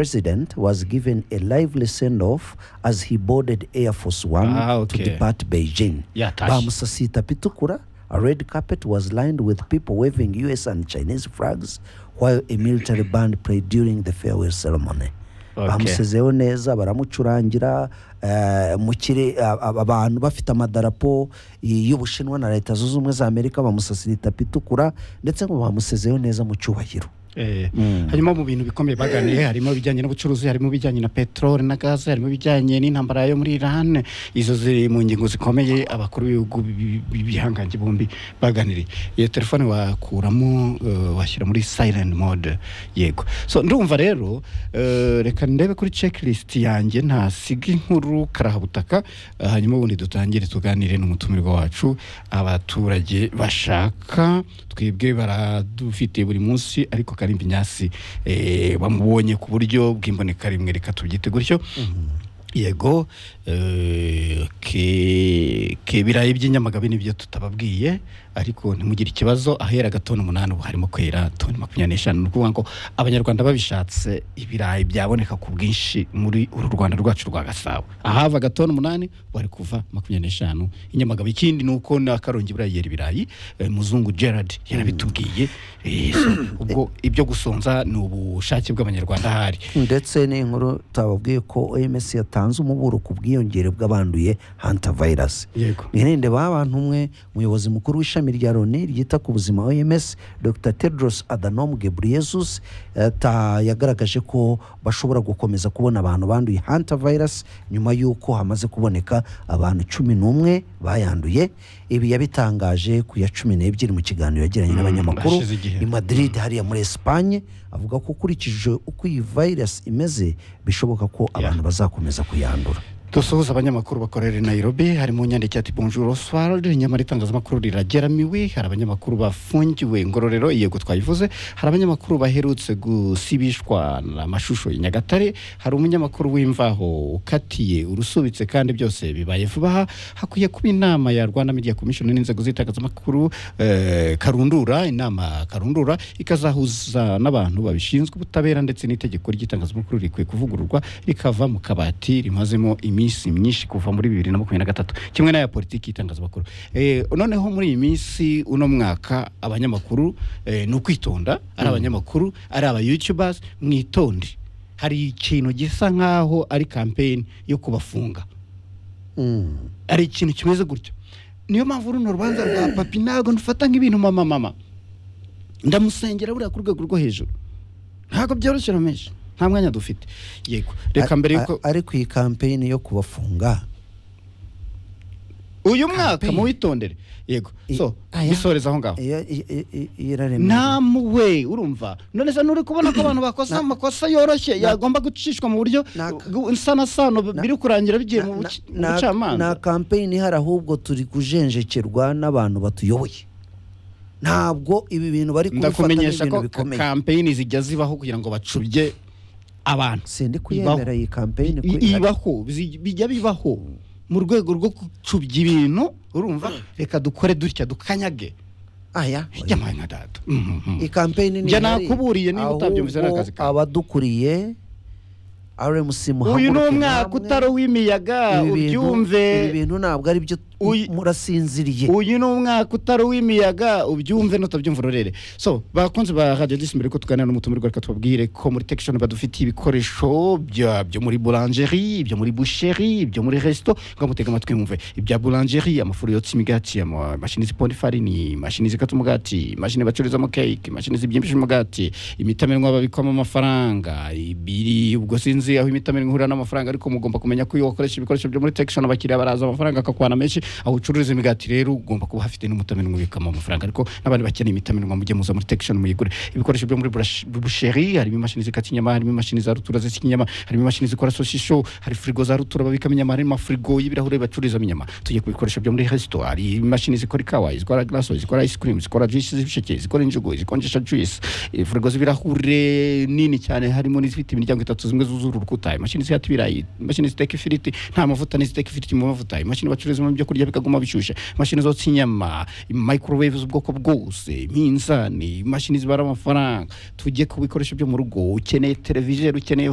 president was given a lively send off as he boarded Air Force One Ah, okay. to depart Beijing. Yatashi. Bamusasita pitukura. A red carpet was lined with people waving US and Chinese flags while a military band played during the farewell ceremony. Okay. bamusezeho neza baramucurangira eh, mu kire a- a- abantu bafite amadarapo y- y'ubushinwa na leta zunze ubumwe za amerika bamusasira itapi itukura ndetse ngo bamusezeho neza mu cyubahiro Eh, harimo mu bintu bikomeye baganiye harimo ibijyanye n'ubucuruzi harimo ibijyanye na peteroli na gaze harimo ibijyanye n'intambara yo muri iran izo ziri mu ngingo zikomeye abakuru b'ibihugu bi- bi- b'ibihangange bombi baganiriye iyo telefone wakuramo eh, washyira muri silent mode yego so ndumva rero eh, reka ndebe kuri checklist yanjye ntasiga inkuru karahabutaka eh, hanyuma ubundi dutangire tuganire n'umutumirwa wacu abaturage bashaka twebwe baradufite buri munsi ariko karimbi nyasi eh, bamubonye ku buryo bw'imboneka rimwe reka tubyite gutyo yego eh, ke- kebirayi by'inyamagabe nibyo tutababwiye ariko ntimugire ikibazo ahera gatoni umunani ubu harimo kwera toni makumyabiri n'eshanu ni ukuvuga ngo abanyarwanda babishatse ibirayi byaboneka ku bwinshi muri uru rwanda rwacu rwa gasabo ahava gatoni umunani bari kuva makumyabiri n'eshanu inyamagabe ikindi ni uko na karongi buriya yera ibirayi eh, muzungu gerard yarabitubwiye eh, so, ubwo ibyo gusonza ni ubushake bw'abanyarwanda ahari ndetse n'inkuru tutababwiye ko oms yatanze umuburo ku bwiyongere bw'abanduye hanta virus yego mwirinde ba bantu umwe umuyobozi mukuru w'ishami rya loni ryita ku buzima oms dr tedros adhanom ghebreyesus yata- yagaragaje ko bashobora gukomeza kubona abantu banduye hanta virus nyuma y'uko hamaze kuboneka abantu cumi n'umwe bayanduye ibi yabitangaje ku ya cumi n'ebyiri mu kiganiro yagiranye n'abanyamakuru hashize igihe. i madrid hariya muri esipanye avuga ko ukurikije uko iyi virus imeze bishoboka ko abantu bazakomeza kuyandura dusuhuza abanyamakuru bakorera i nairobi harimo nyandiki ati bonjour oswald nyamara itangazamakuru rirageramiwe hari abanyamakuru bafungiwe ngororero yego twayivuze hari abanyamakuru baherutse gusibishwa amashusho i nyagatare hari umunyamakuru w'imvaho ukatiye urusubitse kandi byose bibaye vuba aha hakwiye kuba inama ya rwanda media commission n'inzego z'itangazamakuru eh, karundura inama karundura ikazahuza n'abantu babishinzwe ubutabera ndetse n'itegeko ry'itangazamakuru rikwiye kuvugururwa rikava mu kabati rimazemo iminsi myinshi kuva muri bibiri na makumyabiri na gatatu kimwe n'aya politiki y'itangazamakuru Eh, noneho muri iyi minsi uno mwaka abanyamakuru eh, ni ukwitonda ari abanyamakuru ari aba youtubers mwitonde hari ikintu gisa nk'aho ari kampeyini yo kubafunga Mm. hari ikintu kimeze gutyo niyo mpamvu runo rubanza rwa papi ntabwo nufata nk'ibintu mama mama ndamusengera buriya ku rwego rwo hejuru ntabwo byoroshye rameshi nta mwanya dufite yego reka mbere A- yuko a- ariko iyi kampeyini yo kubafunga uyu mwaka campaign. muwitondere yego I- so aya. bisoreza aho ngaho iyo i- i- i- iraremye nta muwe urumva none se nuri kubona ko abantu bakoze amakosa yoroshye yagomba gucishwa mu buryo Naka. gu- nsana sano biri kurangira bigiye mu Na- buci- mu na- na- bucamanza nta kampeyini ihari ahubwo turi kujenjekerwa n'abantu batuyoboye ntabwo ibi bintu bari kubifata ndakumenyesha nk'ibintu ko bikomeye kampeyini zijya zibaho kugira ngo bacubye abantu sindi Ibaho. kuyemera iyi kampeyini ko I- ihari. ibaho zi- bijya bibaho mu rwego rwo gucubya ibintu urumva reka dukore dutya dukanyage aya hirya mwana na data iyi kampeyini Njye ihari, nakuburiye niba utabyumvise ni ahubwo akazi kawe. abadukuriye RMC muhaguruke uyu ni umwaka namwe. utari uw'imiyaga Ibi bintu- ubyumve ibi bintu ntabwo ari byo Uyu- murasinziriye uyu ni umwaka utari uw'imiyaga ubyumve n'utabyumva urorere so bakunze ba radiyo disi mbere ko tuganira n'umutumirwa reka tubabwire ko muri tekishoni badufitiye ibikoresho bya- byo muri burangeri ibyo muri busheri ibyo muri resito ngamutega amatwi mwumve ibya burangeri amafuru yotsa imigati ama- imashini ziponda ifarini imashini zikata umugati imashini bacururizamo keke imashini zibyimbisha umugati imitamenwa babikwamo amafaranga ibiri ubwo sinzi aho imitamenwa ihurira n'amafaranga ariko mugomba kumenya ko iyo wakoresha ibikoresho byo muri tekishoni abakiriya baraza amafaranga akakwana menshi aho ucururiza imigati rero ugomba kuba hafite n'umutamenwa ubikamo amafaranga ariko n'abandi bakeneye imitamenwa mujye muza muri tekishoni muyigure ibikoresho byo muri burash- busheri harimo imashini zikata inyama harimo imashini za rutura zisya inyama harimo imashini zikora sosisho hari firigo za rutura babikamo inyama harimo amafirigo y'ibirahure bacururizamo inyama tugiye ku bikoresho byo muri resito hari imashini zikora ikawa izikora glaso izikora ice cream zikora juice z'ibisheke zikora injugu zikonjesha juice eh, firigo z'ibirahure nini cyane harimo n'izifite imiryango itatu zimwe zuzura urukuta imashini zihata ibirayi imashini ziteka ifiriti nta mavuta n'iziteka ifiriti mu mavuta imashini bacururizamo ibyo kurya bikaguma bishyushye imashini zotsa inyama microwave z'ubwoko bwose iminzani imashini zibara amafaranga tujye ku bikoresho byo mu rugo ukeneye televiziyo ukeneye